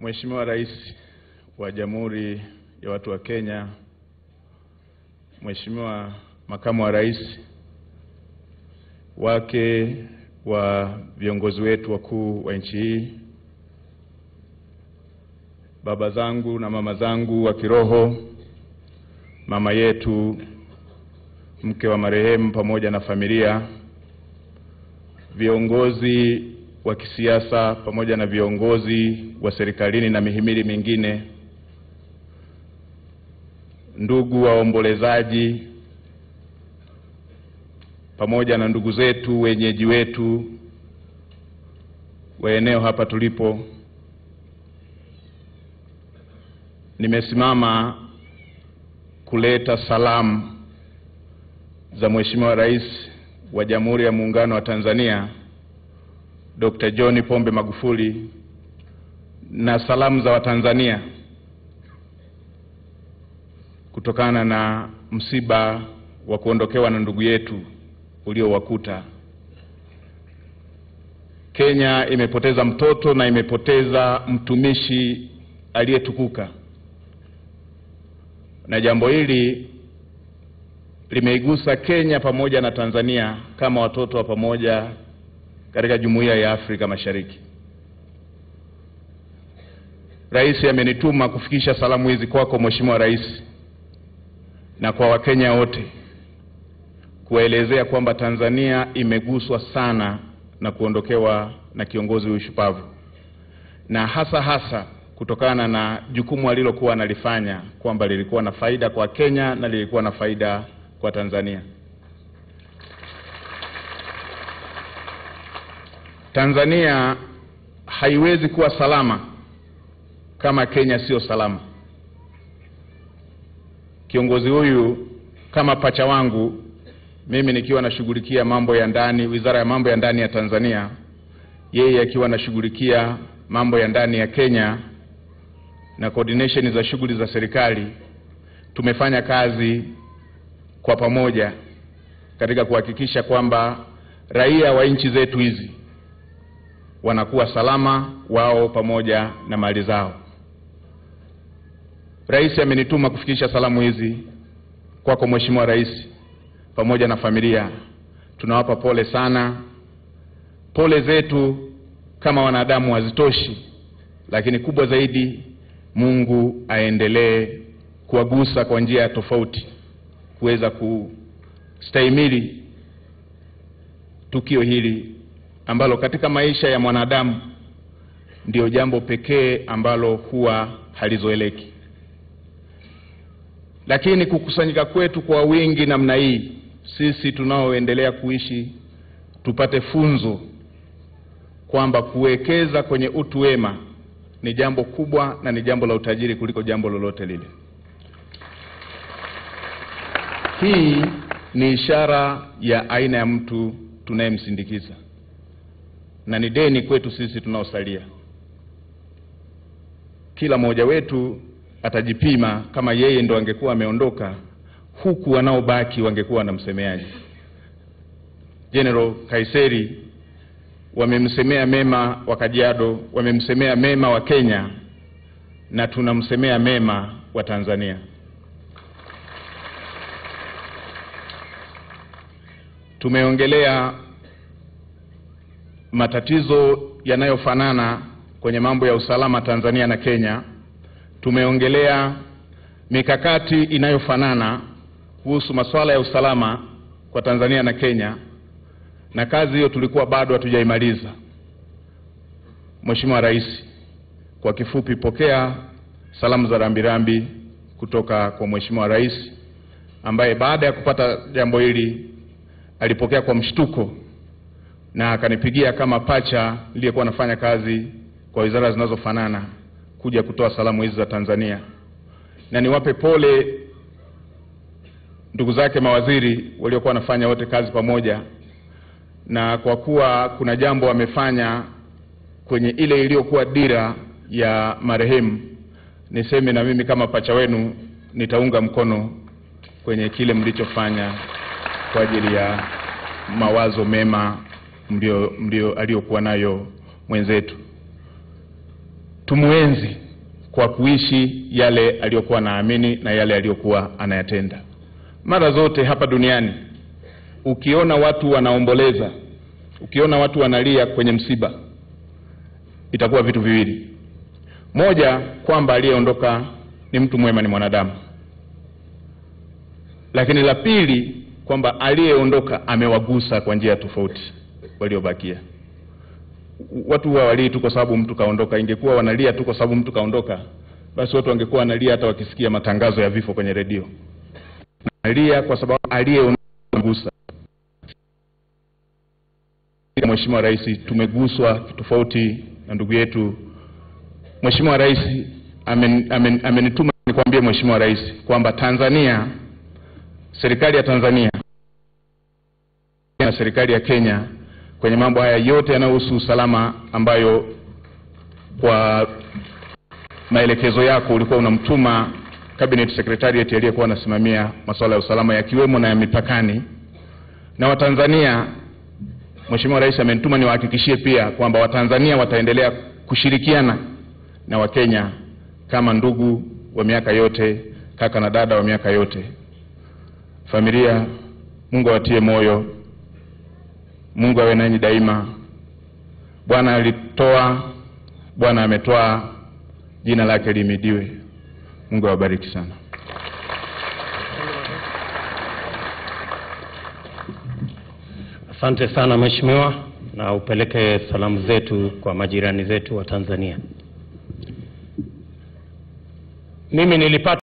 Mheshimiwa Rais wa Jamhuri ya Watu wa Kenya, Mheshimiwa Makamu wa Rais, wake wa viongozi wetu wakuu wa nchi hii, baba zangu na mama zangu wa kiroho, mama yetu mke wa marehemu pamoja na familia, viongozi wa kisiasa pamoja na viongozi wa serikalini na mihimili mingine, ndugu waombolezaji, pamoja na ndugu zetu wenyeji wetu wa eneo hapa tulipo, nimesimama kuleta salamu za Mheshimiwa Rais wa Jamhuri ya Muungano wa Tanzania Dr. John Pombe Magufuli na salamu za Watanzania kutokana na msiba wa kuondokewa na ndugu yetu uliowakuta. Kenya imepoteza mtoto na imepoteza mtumishi aliyetukuka, na jambo hili limeigusa Kenya pamoja na Tanzania kama watoto wa pamoja katika Jumuiya ya Afrika Mashariki. Rais amenituma kufikisha salamu hizi kwako Mheshimiwa Rais na kwa Wakenya wote kuwaelezea kwamba Tanzania imeguswa sana na kuondokewa na kiongozi huyu shupavu, na hasa hasa kutokana na jukumu alilokuwa analifanya kwamba lilikuwa na faida kwa Kenya na lilikuwa na faida kwa Tanzania. Tanzania haiwezi kuwa salama kama Kenya sio salama. Kiongozi huyu kama pacha wangu mimi nikiwa nashughulikia mambo ya ndani, Wizara ya Mambo ya Ndani ya Tanzania, yeye akiwa anashughulikia mambo ya ndani ya Kenya na coordination za shughuli za serikali, tumefanya kazi kwa pamoja katika kuhakikisha kwamba raia wa nchi zetu hizi wanakuwa salama wao pamoja na mali zao. Rais amenituma kufikisha salamu hizi kwako Mheshimiwa Rais pamoja na familia. Tunawapa pole sana. Pole zetu kama wanadamu hazitoshi, lakini kubwa zaidi, Mungu aendelee kuwagusa kwa njia tofauti kuweza kustahimili tukio hili ambalo katika maisha ya mwanadamu ndio jambo pekee ambalo huwa halizoeleki. Lakini kukusanyika kwetu kwa wingi namna hii, sisi tunaoendelea kuishi tupate funzo kwamba kuwekeza kwenye utu wema ni jambo kubwa na ni jambo la utajiri kuliko jambo lolote lile. Hii ni ishara ya aina ya mtu tunayemsindikiza na ni deni kwetu sisi tunaosalia. Kila mmoja wetu atajipima kama yeye ndo angekuwa ameondoka, huku wanaobaki wangekuwa wanamsemeaje? General Kaiseri wamemsemea mema wa Kajiado, wamemsemea mema wa Kenya, na tunamsemea mema wa Tanzania. Tumeongelea matatizo yanayofanana kwenye mambo ya usalama Tanzania na Kenya. Tumeongelea mikakati inayofanana kuhusu masuala ya usalama kwa Tanzania na Kenya, na kazi hiyo tulikuwa bado hatujaimaliza. Mheshimiwa Rais, kwa kifupi, pokea salamu za rambirambi kutoka kwa Mheshimiwa Rais ambaye baada ya kupata jambo hili alipokea kwa mshtuko na akanipigia kama pacha niliyekuwa nafanya kazi kwa wizara zinazofanana kuja kutoa salamu hizi za Tanzania, na niwape pole ndugu zake mawaziri waliokuwa wanafanya wote kazi pamoja, na kwa kuwa kuna jambo wamefanya kwenye ile iliyokuwa dira ya marehemu, niseme na mimi kama pacha wenu nitaunga mkono kwenye kile mlichofanya kwa ajili ya mawazo mema mlio, mlio aliyokuwa nayo mwenzetu. tumuenzi kwa kuishi yale aliyokuwa anaamini na yale aliyokuwa anayatenda. Mara zote hapa duniani ukiona watu wanaomboleza, ukiona watu wanalia kwenye msiba, itakuwa vitu viwili. Moja, kwamba aliyeondoka ni mtu mwema, ni mwanadamu, lakini la pili, kwamba aliyeondoka amewagusa kwa njia tofauti waliobakia. Watu huwa walii tu kwa sababu mtu kaondoka. Ingekuwa wanalia tu kwa sababu mtu kaondoka, basi watu wangekuwa wanalia hata wakisikia matangazo ya vifo kwenye redio. Nalia kwa sababu aliyeondoka Mheshimiwa Rais, tumeguswa tofauti na ndugu yetu. Mheshimiwa Rais amenituma amen, amen nikwambie Mheshimiwa Rais kwamba Tanzania, serikali ya Tanzania na serikali ya Kenya kwenye mambo haya yote yanayohusu usalama, ambayo kwa maelekezo yako ulikuwa unamtuma cabinet secretariat aliyekuwa anasimamia masuala ya usalama yakiwemo na ya mipakani na Watanzania Mheshimiwa Rais amenituma niwahakikishie pia kwamba Watanzania wataendelea kushirikiana na Wakenya kama ndugu wa miaka yote, kaka na dada wa miaka yote. Familia, Mungu awatie moyo, Mungu awe nanyi daima. Bwana alitoa, Bwana ametoa, jina lake limidiwe. Mungu awabariki sana. Asante sana mheshimiwa, na upeleke salamu zetu kwa majirani zetu wa Tanzania. Mimi nilipata